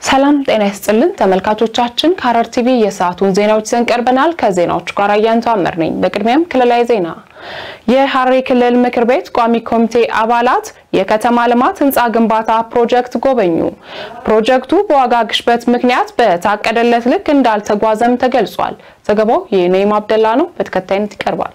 ሰላም ጤና ይስጥልን ተመልካቾቻችን፣ ከሐረር ቲቪ የሰዓቱን ዜናዎች ይዘን ቀርበናል። ከዜናዎቹ ጋር አያንቱ አመር ነኝ። በቅድሚያም ክልላዊ ዜና። የሐረሪ ክልል ምክር ቤት ቋሚ ኮሚቴ አባላት የከተማ ልማት ህንፃ ግንባታ ፕሮጀክት ጎበኙ። ፕሮጀክቱ በዋጋ ግሽበት ምክንያት በታቀደለት ልክ እንዳልተጓዘም ተገልጿል። ዘገባው የነይም አብደላ ነው፣ በተከታይነት ይቀርባል።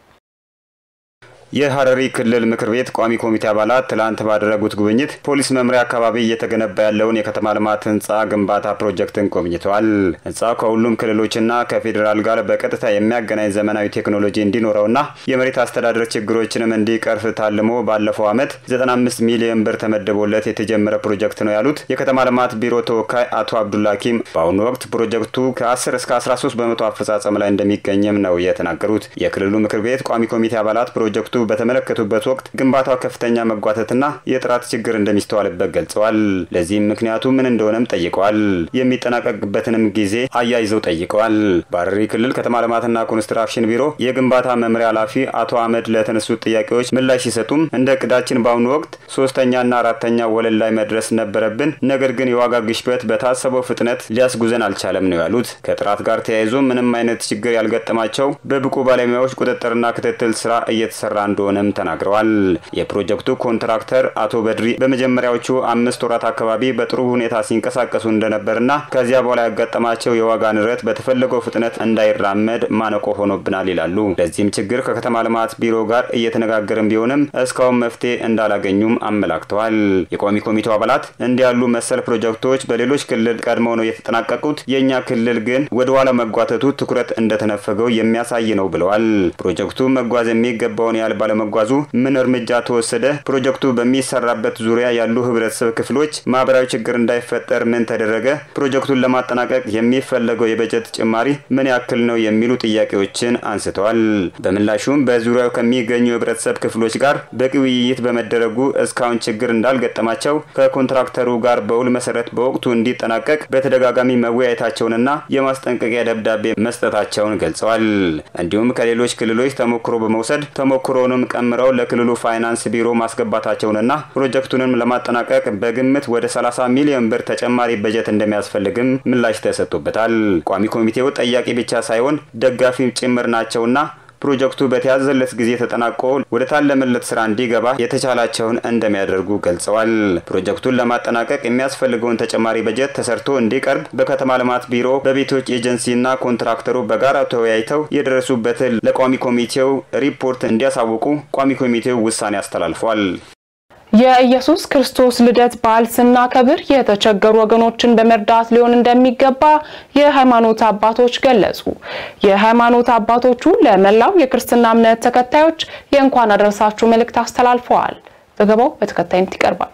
የሐረሪ ክልል ምክር ቤት ቋሚ ኮሚቴ አባላት ትላንት ባደረጉት ጉብኝት ፖሊስ መምሪያ አካባቢ እየተገነባ ያለውን የከተማ ልማት ህንፃ ግንባታ ፕሮጀክትን ጎብኝተዋል። ህንፃው ከሁሉም ክልሎችና ከፌዴራል ጋር በቀጥታ የሚያገናኝ ዘመናዊ ቴክኖሎጂ እንዲኖረውና የመሬት አስተዳደር ችግሮችንም እንዲቀርፍ ታልሞ ባለፈው ዓመት 95 ሚሊዮን ብር ተመድቦለት የተጀመረ ፕሮጀክት ነው ያሉት የከተማ ልማት ቢሮ ተወካይ አቶ አብዱላኪም በአሁኑ ወቅት ፕሮጀክቱ ከ10 እስከ 13 በመቶ አፈጻጸም ላይ እንደሚገኝም ነው የተናገሩት። የክልሉ ምክር ቤት ቋሚ ኮሚቴ አባላት ፕሮጀክቱ በተመለከቱበት ወቅት ግንባታው ከፍተኛ መጓተትና የጥራት ችግር እንደሚስተዋልበት ገልጸዋል። ለዚህም ምክንያቱ ምን እንደሆነም ጠይቀዋል። የሚጠናቀቅበትንም ጊዜ አያይዘው ጠይቀዋል። በሐረሪ ክልል ከተማ ልማትና ኮንስትራክሽን ቢሮ የግንባታ መምሪያ ኃላፊ አቶ አህመድ ለተነሱት ጥያቄዎች ምላሽ ሲሰጡም እንደ እቅዳችን በአሁኑ ወቅት ሶስተኛና አራተኛ ወለል ላይ መድረስ ነበረብን፣ ነገር ግን የዋጋ ግሽበት በታሰበው ፍጥነት ሊያስጉዘን አልቻለም ነው ያሉት። ከጥራት ጋር ተያይዞ ምንም አይነት ችግር ያልገጠማቸው በብቁ ባለሙያዎች ቁጥጥርና ክትትል ስራ እየተሰራ እንደሆነም ተናግረዋል። የፕሮጀክቱ ኮንትራክተር አቶ በድሪ በመጀመሪያዎቹ አምስት ወራት አካባቢ በጥሩ ሁኔታ ሲንቀሳቀሱ እንደነበርና ከዚያ በኋላ ያጋጠማቸው የዋጋ ንረት በተፈለገው ፍጥነት እንዳይራመድ ማነቆ ሆኖብናል ይላሉ። ለዚህም ችግር ከከተማ ልማት ቢሮ ጋር እየተነጋገርን ቢሆንም እስካሁን መፍትሄ እንዳላገኙም አመላክተዋል። የቋሚ ኮሚቴው አባላት እንዲህ ያሉ መሰል ፕሮጀክቶች በሌሎች ክልል ቀድመው ነው የተጠናቀቁት፣ የእኛ ክልል ግን ወደ ኋላ መጓተቱ ትኩረት እንደተነፈገው የሚያሳይ ነው ብለዋል። ፕሮጀክቱ መጓዝ የሚገባውን ያህል ባለመጓዙ ምን እርምጃ ተወሰደ? ፕሮጀክቱ በሚሰራበት ዙሪያ ያሉ ህብረተሰብ ክፍሎች ማህበራዊ ችግር እንዳይፈጠር ምን ተደረገ? ፕሮጀክቱን ለማጠናቀቅ የሚፈለገው የበጀት ጭማሪ ምን ያክል ነው? የሚሉ ጥያቄዎችን አንስተዋል። በምላሹም በዙሪያው ከሚገኙ የህብረተሰብ ክፍሎች ጋር በቂ ውይይት በመደረጉ እስካሁን ችግር እንዳልገጠማቸው ከኮንትራክተሩ ጋር በውል መሰረት በወቅቱ እንዲጠናቀቅ በተደጋጋሚ መወያየታቸውንና የማስጠንቀቂያ ደብዳቤ መስጠታቸውን ገልጸዋል። እንዲሁም ከሌሎች ክልሎች ተሞክሮ በመውሰድ ተሞክሮንም ቀምረው ለክልሉ ፋይናንስ ቢሮ ማስገባታቸውንና ፕሮጀክቱንም ለማጠናቀቅ በግምት ወደ 30 ሚሊዮን ብር ተጨማሪ በጀት እንደሚያስፈልግም ምላሽ ተሰጥቶበታል። ቋሚ ኮሚቴው ጠያቂ ብቻ ሳይሆን ደጋፊም ጭምር ናቸውና ፕሮጀክቱ በተያዘለት ጊዜ ተጠናቆ ወደ ታለመለት ስራ እንዲገባ የተቻላቸውን እንደሚያደርጉ ገልጸዋል። ፕሮጀክቱን ለማጠናቀቅ የሚያስፈልገውን ተጨማሪ በጀት ተሰርቶ እንዲቀርብ በከተማ ልማት ቢሮ፣ በቤቶች ኤጀንሲና ኮንትራክተሩ በጋራ ተወያይተው የደረሱበትን ለቋሚ ኮሚቴው ሪፖርት እንዲያሳውቁ ቋሚ ኮሚቴው ውሳኔ አስተላልፏል። የኢየሱስ ክርስቶስ ልደት በዓል ስናከብር የተቸገሩ ወገኖችን በመርዳት ሊሆን እንደሚገባ የሃይማኖት አባቶች ገለጹ። የሃይማኖት አባቶቹ ለመላው የክርስትና እምነት ተከታዮች የእንኳን አደረሳችሁ መልእክት አስተላልፈዋል። ዘገባው በተከታይነት ይቀርባል።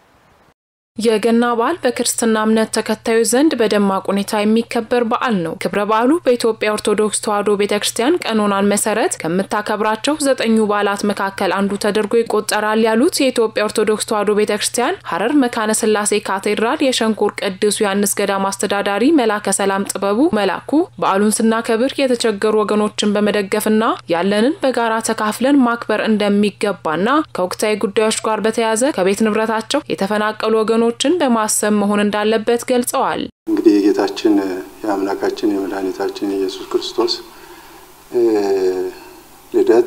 የገና በዓል በክርስትና እምነት ተከታዮች ዘንድ በደማቅ ሁኔታ የሚከበር በዓል ነው። ክብረ በዓሉ በኢትዮጵያ ኦርቶዶክስ ተዋሕዶ ቤተ ክርስቲያን ቀኖናን መሰረት ከምታከብራቸው ዘጠኙ በዓላት መካከል አንዱ ተደርጎ ይቆጠራል ያሉት የኢትዮጵያ ኦርቶዶክስ ተዋሕዶ ቤተ ክርስቲያን ሐረር መካነ ስላሴ ካቴድራል የሸንኮር ቅዱስ ዮሐንስ ገዳም አስተዳዳሪ መላከ ሰላም ጥበቡ መላኩ በዓሉን ስናከብር የተቸገሩ ወገኖችን በመደገፍና ያለንን በጋራ ተካፍለን ማክበር እንደሚገባና ከወቅታዊ ጉዳዮች ጋር በተያያዘ ከቤት ንብረታቸው የተፈናቀሉ ወገኖች ችን በማሰብ መሆን እንዳለበት ገልጸዋል። እንግዲህ የጌታችን የአምላካችን የመድኃኒታችን የኢየሱስ ክርስቶስ ልደት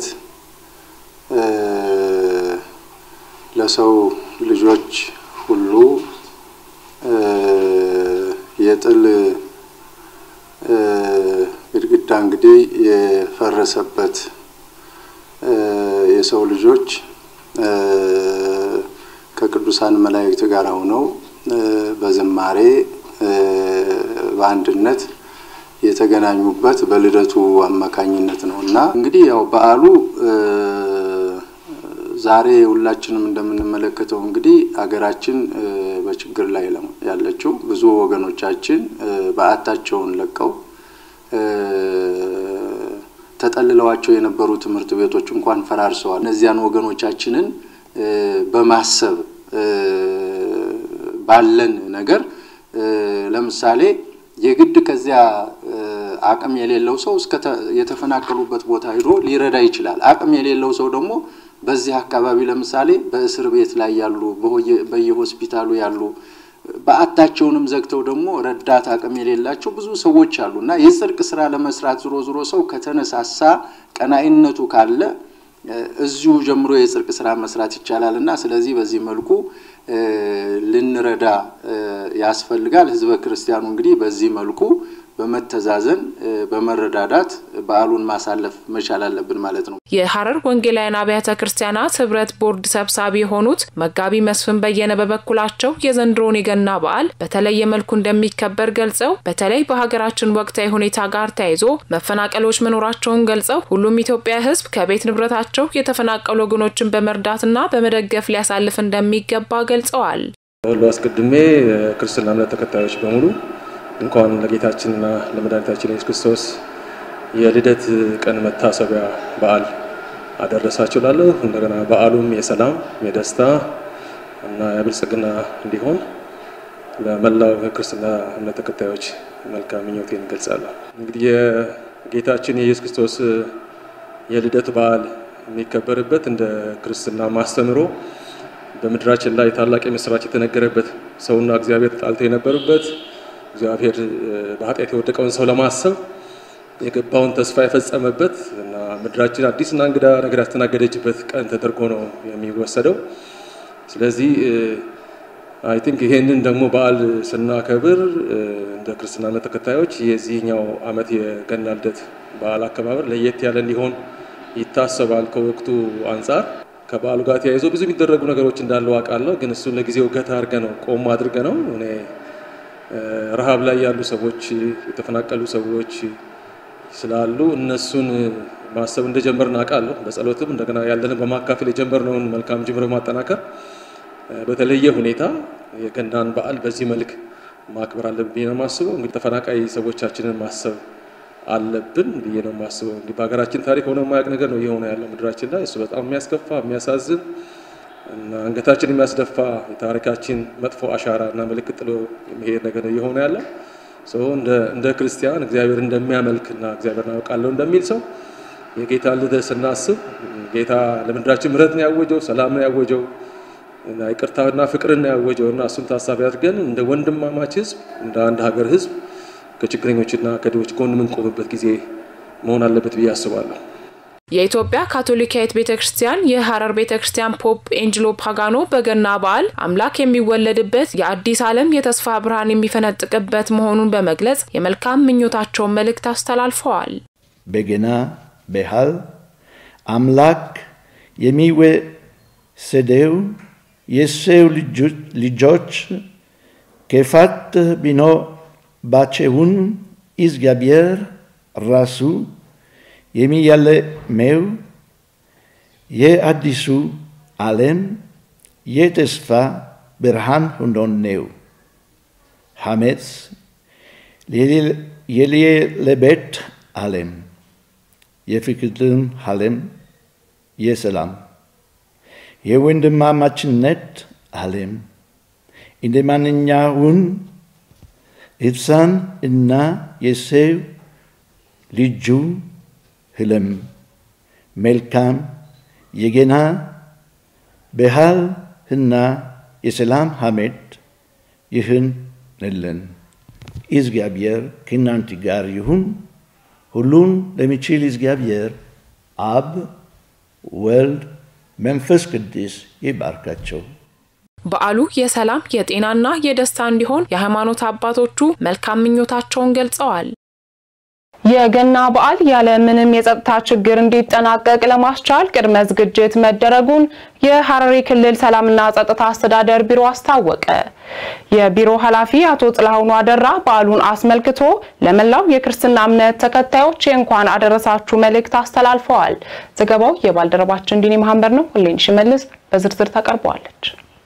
ለሰው ልጆች ሁሉ የጥል ግድግዳ እንግዲህ የፈረሰበት የሰው ልጆች ከቅዱሳን መላእክት ጋር ሆነው በዝማሬ በአንድነት የተገናኙበት በልደቱ አማካኝነት ነው እና እንግዲህ ያው በዓሉ ዛሬ ሁላችንም እንደምንመለከተው እንግዲህ ሀገራችን በችግር ላይ ያለችው ብዙ ወገኖቻችን በዓታቸውን ለቀው ተጠልለዋቸው የነበሩ ትምህርት ቤቶች እንኳን ፈራርሰዋል። እነዚያን ወገኖቻችንን በማሰብ ባለን ነገር ለምሳሌ የግድ ከዚያ አቅም የሌለው ሰው እስከ የተፈናቀሉበት ቦታ ሄዶ ሊረዳ ይችላል። አቅም የሌለው ሰው ደግሞ በዚህ አካባቢ ለምሳሌ በእስር ቤት ላይ ያሉ በየሆስፒታሉ ያሉ በዓታቸውንም ዘግተው ደግሞ ረዳት አቅም የሌላቸው ብዙ ሰዎች አሉ እና የጽድቅ ስራ ለመስራት ዝሮ ዝሮ ሰው ከተነሳሳ ቀናኢነቱ ካለ እዚሁ ጀምሮ የጽድቅ ስራ መስራት ይቻላል እና ስለዚህ በዚህ መልኩ ልንረዳ ያስፈልጋል። ህዝበ ክርስቲያኑ እንግዲህ በዚህ መልኩ በመተዛዘን በመረዳዳት በዓሉን ማሳለፍ መቻል አለብን ማለት ነው። የሐረር ወንጌላውያን አብያተ ክርስቲያናት ህብረት ቦርድ ሰብሳቢ የሆኑት መጋቢ መስፍን በየነ በበኩላቸው የዘንድሮውን የገና በዓል በተለየ መልኩ እንደሚከበር ገልጸው በተለይ በሀገራችን ወቅታዊ ሁኔታ ጋር ተያይዞ መፈናቀሎች መኖራቸውን ገልጸው ሁሉም ኢትዮጵያ ህዝብ ከቤት ንብረታቸው የተፈናቀሉ ወገኖችን በመርዳትና በመደገፍ ሊያሳልፍ እንደሚገባ ገልጸዋል። ሁሉ አስቀድሜ ክርስትና እምነት ተከታዮች በሙሉ እንኳን ለጌታችንና ለመድኃኒታችን ኢየሱስ ክርስቶስ የልደት ቀን መታሰቢያ በዓል አደረሳችሁ ላለሁ። እንደገና በዓሉም የሰላም የደስታ እና የብልጽግና እንዲሆን ለመላው ክርስትና እምነት ተከታዮች መልካም ምኞቴን እገልጻለሁ። እንግዲህ የጌታችን የኢየሱስ ክርስቶስ የልደት በዓል የሚከበርበት እንደ ክርስትና ማስተምሮ በምድራችን ላይ ታላቅ የምስራች የተነገረበት ሰውና እግዚአብሔር ተጣልተው የነበሩበት እግዚአብሔር በኃጢአት የወደቀውን ሰው ለማሰብ የገባውን ተስፋ የፈጸመበት እና ምድራችን አዲስና እንግዳ ነገር ያስተናገደችበት ቀን ተደርጎ ነው የሚወሰደው። ስለዚህ አይ ቲንክ ይሄንን ደግሞ በዓል ስናከብር እንደ ክርስትና እምነት ተከታዮች የዚህኛው ዓመት የገና ልደት በዓል አከባበር ለየት ያለ እንዲሆን ይታሰባል። ከወቅቱ አንጻር ከበዓሉ ጋር ተያይዞ ብዙ የሚደረጉ ነገሮች እንዳለው አውቃለሁ። ግን እሱን ለጊዜው ገታ አድርገ ነው ቆም አድርገ ነው እኔ ረሃብ ላይ ያሉ ሰዎች የተፈናቀሉ ሰዎች ስላሉ እነሱን ማሰብ እንደጀመርን አውቃለሁ። በጸሎትም እንደገና ያለንን በማካፈል የጀመርነውን መልካም ጅምር ማጠናከር በተለየ ሁኔታ የገናን በዓል በዚህ መልክ ማክበር አለብን ብዬ ነው የማስበው። እንግዲህ ተፈናቃይ ሰዎቻችንን ማሰብ አለብን ብዬ ነው የማስበው። እንግዲህ በሀገራችን ታሪክ ሆነ የማያውቅ ነገር ነው እየሆነ ያለው ምድራችን ላይ። እሱ በጣም የሚያስከፋ የሚያሳዝን እና አንገታችን የሚያስደፋ የታሪካችን መጥፎ አሻራ እና ምልክት ጥሎ የሚሄድ ነገር እየሆነ ያለው ሰው እንደ ክርስቲያን እግዚአብሔር እንደሚያመልክ እና እግዚአብሔር አውቃለሁ እንደሚል ሰው የጌታ ልደት ስናስብ ጌታ ለምድራችን ምሕረትን ያወጀው ሰላምን ያወጀው እና ይቅርታና ፍቅርን ያወጀው እና እሱን ታሳቢ አድርገን እንደ ወንድማማች ሕዝብ እንደ አንድ ሀገር ሕዝብ ከችግረኞችና ከድሆች ጎን የምንቆምበት ጊዜ መሆን አለበት ብዬ አስባለሁ። የኢትዮጵያ ካቶሊካዊት ቤተ ክርስቲያን የሐረር ቤተ ክርስቲያን ፖፕ ኤንጅሎ ፓጋኖ በገና በዓል አምላክ የሚወለድበት የአዲስ ዓለም የተስፋ ብርሃን የሚፈነጥቅበት መሆኑን በመግለጽ የመልካም ምኞታቸውን መልእክት አስተላልፈዋል። በገና በዓል አምላክ የሚወሰደው የሰው ልጆች ክፋት ቢኖርባቸውም እግዚአብሔር ራሱ የሚያለመው የአዲሱ ዓለም የተስፋ ብርሃን ሆኖ ነው። ሐሜት የሌለበት ዓለም፣ የፍቅርን ዓለም፣ የሰላም የወንድማማችነት ዓለም እንደ ማንኛውም ሕፃን እና የሰው ልጁ ህልም መልካም የገና በዓል እና የሰላም ዓመት ይሁንልን። እግዚአብሔር ከእናንተ ጋር ይሁን። ሁሉን ለሚችል እግዚአብሔር አብ፣ ወልድ፣ መንፈስ ቅዱስ ይባርካቸው። በዓሉ የሰላም የጤናና የደስታ እንዲሆን የሃይማኖት አባቶቹ መልካም ምኞታቸውን ገልጸዋል። የገና በዓል ያለ ምንም የጸጥታ ችግር እንዲጠናቀቅ ለማስቻል ቅድመ ዝግጅት መደረጉን የሐረሪ ክልል ሰላምና ጸጥታ አስተዳደር ቢሮ አስታወቀ። የቢሮ ኃላፊ አቶ ጥላሁኑ አደራ በዓሉን አስመልክቶ ለመላው የክርስትና እምነት ተከታዮች የእንኳን አደረሳችሁ መልእክት አስተላልፈዋል። ዘገባው የባልደረባችን ዲኒ መሐመድ ነው። ሁሌን ሽመልስ በዝርዝር ታቀርበዋለች።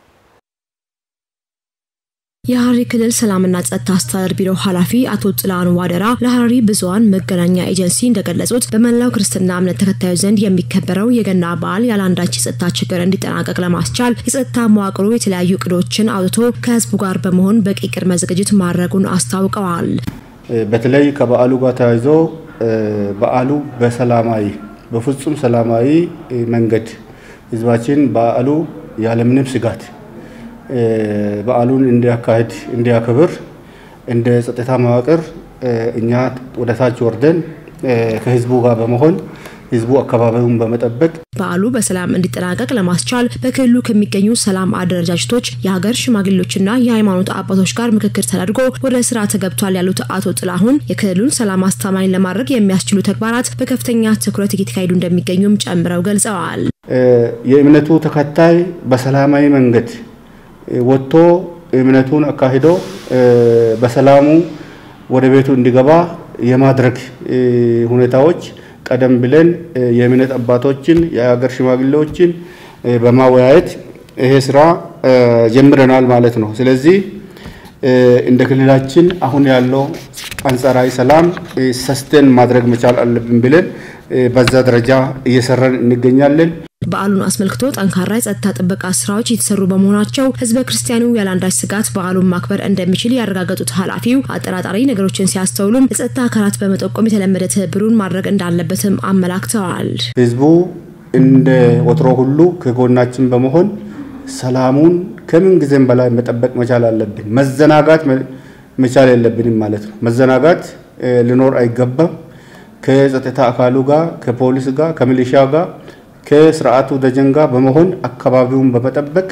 የሐረሪ ክልል ሰላምና ጸጥታ አስተዳደር ቢሮ ኃላፊ አቶ ጥላሁን ዋደራ ለሐረሪ ብዙኃን መገናኛ ኤጀንሲ እንደገለጹት በመላው ክርስትና እምነት ተከታዮች ዘንድ የሚከበረው የገና በዓል ያለአንዳች የጸጥታ ችግር እንዲጠናቀቅ ለማስቻል የጸጥታ መዋቅሩ የተለያዩ እቅዶችን አውጥቶ ከህዝቡ ጋር በመሆን በቂ ቅድመ ዝግጅት ማድረጉን አስታውቀዋል። በተለይ ከበዓሉ ጋር ተያይዞ በዓሉ በሰላማዊ በፍጹም ሰላማዊ መንገድ ህዝባችን በዓሉ ያለምንም ስጋት በዓሉን እንዲያካሂድ እንዲያከብር እንደ ጸጥታ መዋቅር እኛ ወደ ታች ወርደን ከህዝቡ ጋር በመሆን ህዝቡ አካባቢውን በመጠበቅ በዓሉ በሰላም እንዲጠናቀቅ ለማስቻል በክልሉ ከሚገኙ ሰላም አደረጃጀቶች የሀገር ሽማግሌዎችና የሃይማኖት አባቶች ጋር ምክክር ተደርጎ ወደ ስራ ተገብቷል ያሉት አቶ ጥላሁን የክልሉን ሰላም አስተማማኝ ለማድረግ የሚያስችሉ ተግባራት በከፍተኛ ትኩረት እየተካሄዱ እንደሚገኙም ጨምረው ገልጸዋል። የእምነቱ ተከታይ በሰላማዊ መንገድ ወጥቶ እምነቱን አካሂዶ በሰላሙ ወደ ቤቱ እንዲገባ የማድረግ ሁኔታዎች ቀደም ብለን የእምነት አባቶችን የሀገር ሽማግሌዎችን በማወያየት ይሄ ስራ ጀምረናል ማለት ነው። ስለዚህ እንደ ክልላችን አሁን ያለው አንጻራዊ ሰላም ሰስቴን ማድረግ መቻል አለብን ብለን በዛ ደረጃ እየሰራን እንገኛለን። በዓሉን አስመልክቶ ጠንካራ የጸጥታ ጥበቃ ስራዎች የተሰሩ በመሆናቸው ህዝበ ክርስቲያኑ ያለአንዳች ስጋት በዓሉን ማክበር እንደሚችል ያረጋገጡት ኃላፊው አጠራጣሪ ነገሮችን ሲያስተውሉም የጸጥታ አካላት በመጠቆም የተለመደ ትብብሩን ማድረግ እንዳለበትም አመላክተዋል። ህዝቡ እንደ ወትሮ ሁሉ ከጎናችን በመሆን ሰላሙን ከምን ጊዜም በላይ መጠበቅ መቻል አለብን። መዘናጋት መቻል የለብንም ማለት ነው። መዘናጋት ሊኖር አይገባም። ከጸጥታ አካሉ ጋር፣ ከፖሊስ ጋር፣ ከሚሊሻ ጋር ከስርዓቱ ደጀን ጋር በመሆን አካባቢውን በመጠበቅ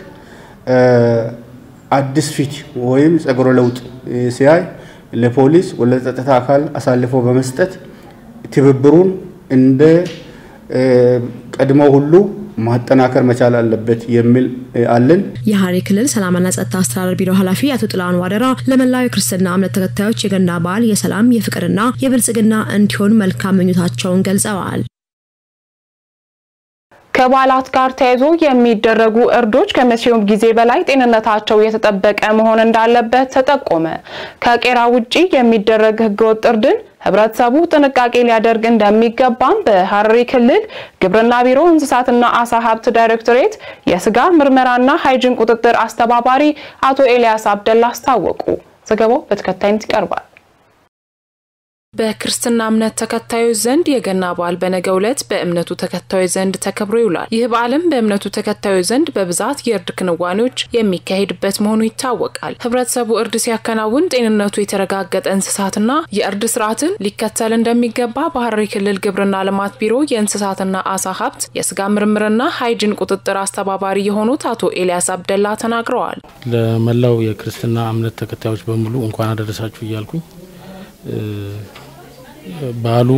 አዲስ ፊት ወይም ጸጉረ ለውጥ ሲያይ ለፖሊስ ወደ ጸጥታ አካል አሳልፎ በመስጠት ትብብሩን እንደ ቀድሞ ሁሉ ማጠናከር መቻል አለበት የሚል አለን። የሐረሪ ክልል ሰላምና ጸጥታ አስተዳደር ቢሮ ኃላፊ አቶ ጥላሁን ዋደራ ለመላው የክርስትና እምነት ተከታዮች የገና በዓል የሰላም የፍቅርና የብልጽግና እንዲሆን መልካም ምኞታቸውን ገልጸዋል። ከበዓላት ጋር ተያይዞ የሚደረጉ እርዶች ከመቼውም ጊዜ በላይ ጤንነታቸው የተጠበቀ መሆን እንዳለበት ተጠቆመ። ከቄራ ውጪ የሚደረግ ህገወጥ እርድን ህብረተሰቡ ጥንቃቄ ሊያደርግ እንደሚገባም በሐረሪ ክልል ግብርና ቢሮ እንስሳትና አሳ ሀብት ዳይሬክቶሬት የስጋ ምርመራና ሃይጅን ቁጥጥር አስተባባሪ አቶ ኤልያስ አብደላ አስታወቁ። ዘገባው በተከታይነት ይቀርባል። በክርስትና እምነት ተከታዮች ዘንድ የገና በዓል በነገው ዕለት በእምነቱ ተከታዮች ዘንድ ተከብሮ ይውላል። ይህ በዓልም በእምነቱ ተከታዮች ዘንድ በብዛት የእርድ ክንዋኔዎች የሚካሄድበት መሆኑ ይታወቃል። ህብረተሰቡ እርድ ሲያከናውን ጤንነቱ የተረጋገጠ እንስሳትና የእርድ ስርዓትን ሊከተል እንደሚገባ በሐረሪ ክልል ግብርና ልማት ቢሮ የእንስሳትና አሳ ሀብት የስጋ ምርምርና ሃይጅን ቁጥጥር አስተባባሪ የሆኑት አቶ ኤልያስ አብደላ ተናግረዋል። ለመላው የክርስትና እምነት ተከታዮች በሙሉ እንኳን አደረሳችሁ እያልኩኝ በዓሉ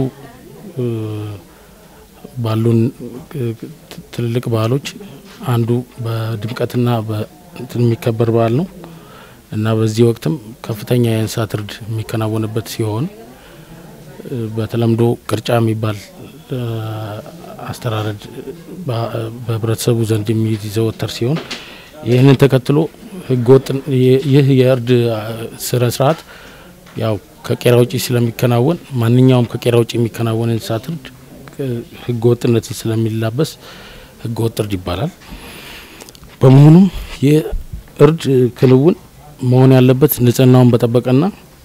ባሉን ትልልቅ በዓሎች አንዱ በድምቀትና በእንትን የሚከበር በዓል ነው እና በዚህ ወቅትም ከፍተኛ የእንስሳት እርድ የሚከናወንበት ሲሆን በተለምዶ ቅርጫ የሚባል አስተራረድ በህብረተሰቡ ዘንድ የሚዘወተር ሲሆን ይህንን ተከትሎ ህገወጥ ይህ የእርድ ስነ ስርዓት ያው ከቄራ ውጭ ስለሚከናወን ማንኛውም ከቄራ ውጭ የሚከናወን እንስሳት እርድ ህገ ወጥነትን ስለሚላበስ ህገ ወጥ እርድ ይባላል። በመሆኑም የእርድ ክንውን መሆን ያለበት ንጽህናውን በጠበቀና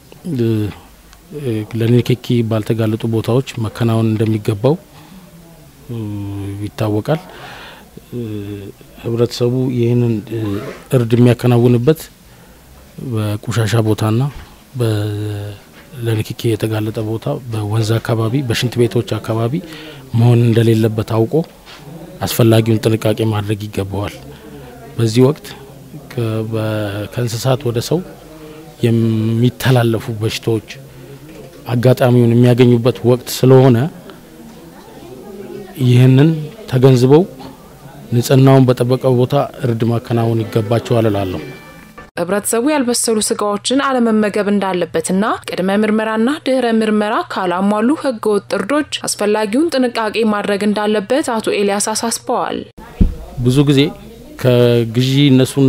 ለንክኪ ባልተጋለጡ ቦታዎች መከናወን እንደሚገባው ይታወቃል። ህብረተሰቡ ይህንን እርድ የሚያከናውንበት በቆሻሻ ቦታና ለንክኪ የተጋለጠ ቦታ በወንዝ አካባቢ፣ በሽንት ቤቶች አካባቢ መሆን እንደሌለበት አውቆ አስፈላጊውን ጥንቃቄ ማድረግ ይገባዋል። በዚህ ወቅት ከእንስሳት ወደ ሰው የሚተላለፉ በሽታዎች አጋጣሚውን የሚያገኙበት ወቅት ስለሆነ ይህንን ተገንዝበው ንጽህናውን በጠበቀ ቦታ እርድ ማከናወን ይገባቸዋል እላለሁ። ህብረተሰቡ ያልበሰሉ ስጋዎችን አለመመገብ እንዳለበትና ቅድመ ምርመራና ድህረ ምርመራ ካላሟሉ ህገ ወጥ እርዶች አስፈላጊውን ጥንቃቄ ማድረግ እንዳለበት አቶ ኤልያስ አሳስበዋል። ብዙ ጊዜ ከግዢ እነሱና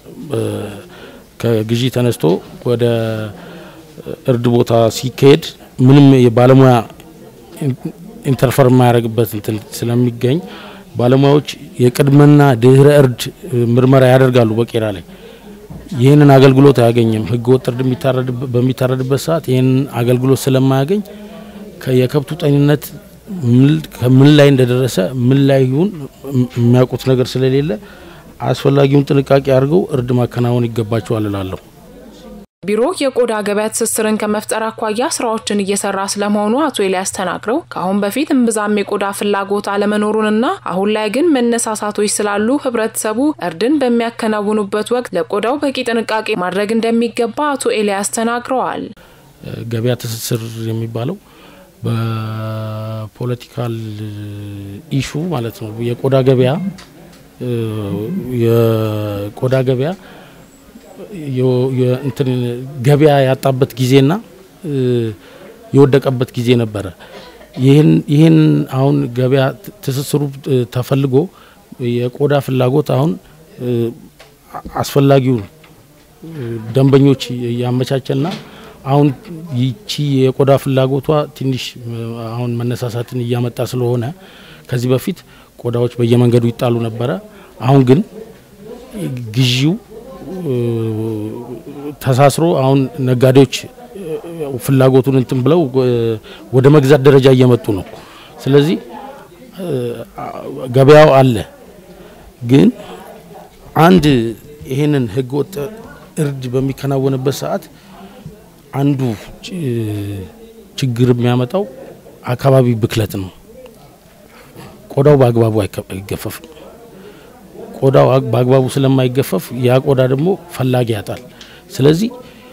ከግዢ ተነስቶ ወደ እርድ ቦታ ሲካሄድ ምንም የባለሙያ ኢንተርፈር የማያደርግበት እንትን ስለሚገኝ ባለሙያዎች የቅድመና ድህረ እርድ ምርመራ ያደርጋሉ በቄራ ላይ ይህንን አገልግሎት አያገኝም። ህገ ወጥ እርድ በሚታረድበት ሰዓት ይህንን አገልግሎት ስለማያገኝ የከብቱ ጤንነት ምን ላይ እንደደረሰ ምን ላይ ይሁን የሚያውቁት ነገር ስለሌለ አስፈላጊውን ጥንቃቄ አድርገው እርድ ማከናወን ይገባቸዋል እላለሁ። ቢሮ የቆዳ ገበያ ትስስርን ከመፍጠር አኳያ ስራዎችን እየሰራ ስለመሆኑ አቶ ኤልያስ ተናግረው ከአሁን በፊት እምብዛም የቆዳ ፍላጎት አለመኖሩንና አሁን ላይ ግን መነሳሳቶች ስላሉ ህብረተሰቡ እርድን በሚያከናውኑበት ወቅት ለቆዳው በቂ ጥንቃቄ ማድረግ እንደሚገባ አቶ ኤልያስ ተናግረዋል። ገበያ ትስስር የሚባለው በፖለቲካል ኢሹ ማለት ነው። የቆዳ ገበያ የቆዳ ገበያ እንትን ገበያ ያጣበት ጊዜና የወደቀበት ጊዜ ነበረ። ይህን አሁን ገበያ ትስስሩ ተፈልጎ የቆዳ ፍላጎት አሁን አስፈላጊውን ደንበኞች ያመቻቸና አሁን ይቺ የቆዳ ፍላጎቷ ትንሽ አሁን መነሳሳትን እያመጣ ስለሆነ ከዚህ በፊት ቆዳዎች በየመንገዱ ይጣሉ ነበረ። አሁን ግን ግዢው ተሳስሮ አሁን ነጋዴዎች ፍላጎቱን እንትን ብለው ወደ መግዛት ደረጃ እየመጡ ነው። ስለዚህ ገበያው አለ። ግን አንድ ይሄንን ህገወጥ እርድ በሚከናወንበት ሰዓት አንዱ ችግር የሚያመጣው አካባቢ ብክለት ነው። ቆዳው በአግባቡ አይገፈፍም። ቆዳው በአግባቡ ስለማይገፈፍ ያ ቆዳ ደግሞ ፈላጊ ያጣል። ስለዚህ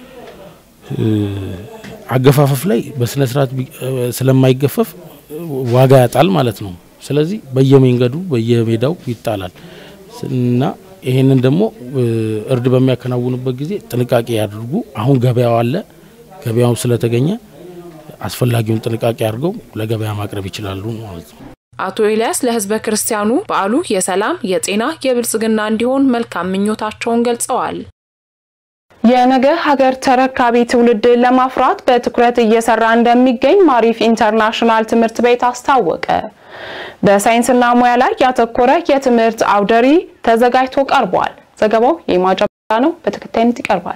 አገፋፈፍ ላይ በስነ ስርዓት ስለማይገፈፍ ዋጋ ያጣል ማለት ነው። ስለዚህ በየመንገዱ በየሜዳው ይጣላል እና ይሄንን ደግሞ እርድ በሚያከናውኑበት ጊዜ ጥንቃቄ ያድርጉ። አሁን ገበያው አለ። ገበያው ስለተገኘ አስፈላጊውን ጥንቃቄ አድርገው ለገበያ ማቅረብ ይችላሉ ማለት ነው። አቶ ኤልያስ ለህዝበ ክርስቲያኑ በዓሉ የሰላም፣ የጤና፣ የብልጽግና እንዲሆን መልካም ምኞታቸውን ገልጸዋል። የነገ ሀገር ተረካቢ ትውልድን ለማፍራት በትኩረት እየሰራ እንደሚገኝ ማሪፍ ኢንተርናሽናል ትምህርት ቤት አስታወቀ። በሳይንስና ሙያ ላይ ያተኮረ የትምህርት አውደ ርዕይ ተዘጋጅቶ ቀርቧል። ዘገባው የማጫ ነው፣ በተከታይነት ይቀርባል።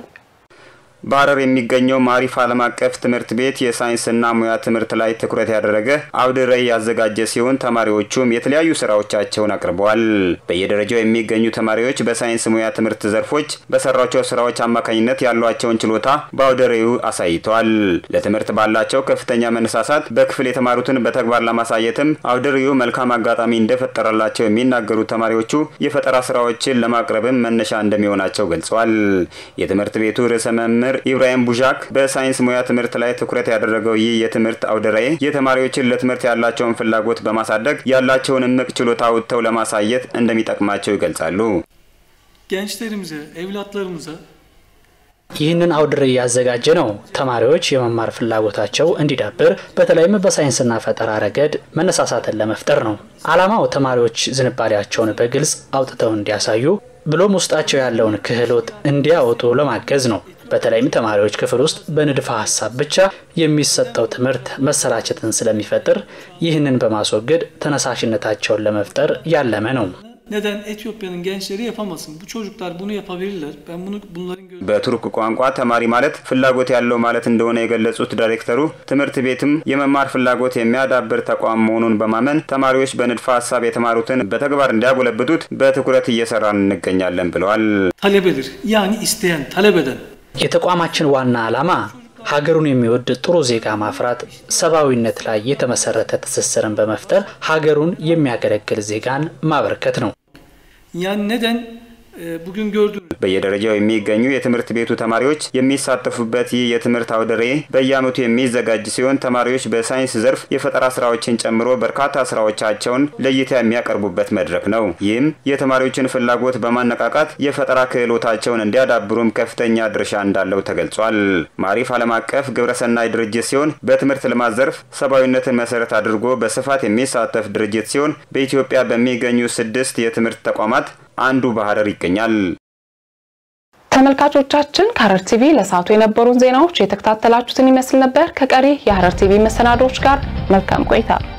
በሐረር የሚገኘው ማሪፍ ዓለም አቀፍ ትምህርት ቤት የሳይንስና ሙያ ትምህርት ላይ ትኩረት ያደረገ አውደ ርዕይ ያዘጋጀ ሲሆን ተማሪዎቹም የተለያዩ ስራዎቻቸውን አቅርበዋል። በየደረጃው የሚገኙ ተማሪዎች በሳይንስ ሙያ ትምህርት ዘርፎች በሰሯቸው ስራዎች አማካኝነት ያሏቸውን ችሎታ በአውደ ርዕዩ አሳይተዋል። ለትምህርት ባላቸው ከፍተኛ መነሳሳት በክፍል የተማሩትን በተግባር ለማሳየትም አውደ ርዕዩ መልካም አጋጣሚ እንደፈጠረላቸው የሚናገሩት ተማሪዎቹ የፈጠራ ስራዎችን ለማቅረብም መነሻ እንደሚሆናቸው ገልጸዋል። የትምህርት ቤቱ ርዕሰ መምህር ኢብራሂም ቡዣክ በሳይንስ ሙያ ትምህርት ላይ ትኩረት ያደረገው ይህ የትምህርት አውደ ርዕይ የተማሪዎችን ለትምህርት ያላቸውን ፍላጎት በማሳደግ ያላቸውን እምቅ ችሎታ አውጥተው ለማሳየት እንደሚጠቅማቸው ይገልጻሉ። gençlerimize, evlatlarımıza ይህንን አውደ ርዕይ ያዘጋጀ ነው ተማሪዎች የመማር ፍላጎታቸው እንዲዳብር በተለይም በሳይንስና ፈጠራ ረገድ መነሳሳትን ለመፍጠር ነው። ዓላማው ተማሪዎች ዝንባሌያቸውን በግልጽ አውጥተው እንዲያሳዩ ብሎም ውስጣቸው ያለውን ክህሎት እንዲያወጡ ለማገዝ ነው። በተለይም ተማሪዎች ክፍል ውስጥ በንድፈ ሀሳብ ብቻ የሚሰጠው ትምህርት messalachetin ስለሚፈጥር ይህንን በማስወገድ ተነሳሽነታቸውን ለመፍጠር ያለመ ነው። neden Etiyopya'nın gençleri yapamasın? Bu çocuklar bunu yapabilirler. Ben bunu bunların gö- በቱርክ ቋንቋ ተማሪ ማለት ፍላጎት ያለው ማለት እንደሆነ የገለጹት ዳይሬክተሩ ትምህርት ቤትም የመማር ፍላጎት የሚያዳብር ተቋም መሆኑን በማመን ተማሪዎች በንድፈ ሀሳብ የተማሩትን በተግባር እንዲያጎለብቱት በትኩረት እየሰራን እንገኛለን ብለዋል። talebedir. Yani isteyen, talep eden. የተቋማችን ዋና ዓላማ ሀገሩን የሚወድ ጥሩ ዜጋ ማፍራት፣ ሰብአዊነት ላይ የተመሰረተ ትስስርን በመፍጠር ሀገሩን የሚያገለግል ዜጋን ማበርከት ነው። Yani neden e, bugün gördüğünüz በየደረጃው የሚገኙ የትምህርት ቤቱ ተማሪዎች የሚሳተፉበት ይህ የትምህርት አውደ ርዕይ በየዓመቱ የሚዘጋጅ ሲሆን ተማሪዎች በሳይንስ ዘርፍ የፈጠራ ስራዎችን ጨምሮ በርካታ ስራዎቻቸውን ለእይታ የሚያቀርቡበት መድረክ ነው። ይህም የተማሪዎችን ፍላጎት በማነቃቃት የፈጠራ ክህሎታቸውን እንዲያዳብሩም ከፍተኛ ድርሻ እንዳለው ተገልጿል። ማሪፍ ዓለም አቀፍ ግብረሰናይ ድርጅት ሲሆን በትምህርት ልማት ዘርፍ ሰብአዊነትን መሰረት አድርጎ በስፋት የሚሳተፍ ድርጅት ሲሆን በኢትዮጵያ በሚገኙ ስድስት የትምህርት ተቋማት አንዱ በሐረር ይገኛል። ተመልካቾቻችን ከሐረር ቲቪ ለሰዓቱ የነበሩን ዜናዎች የተከታተላችሁትን ይመስል ነበር። ከቀሪ የሐረር ቲቪ መሰናዶዎች ጋር መልካም ቆይታ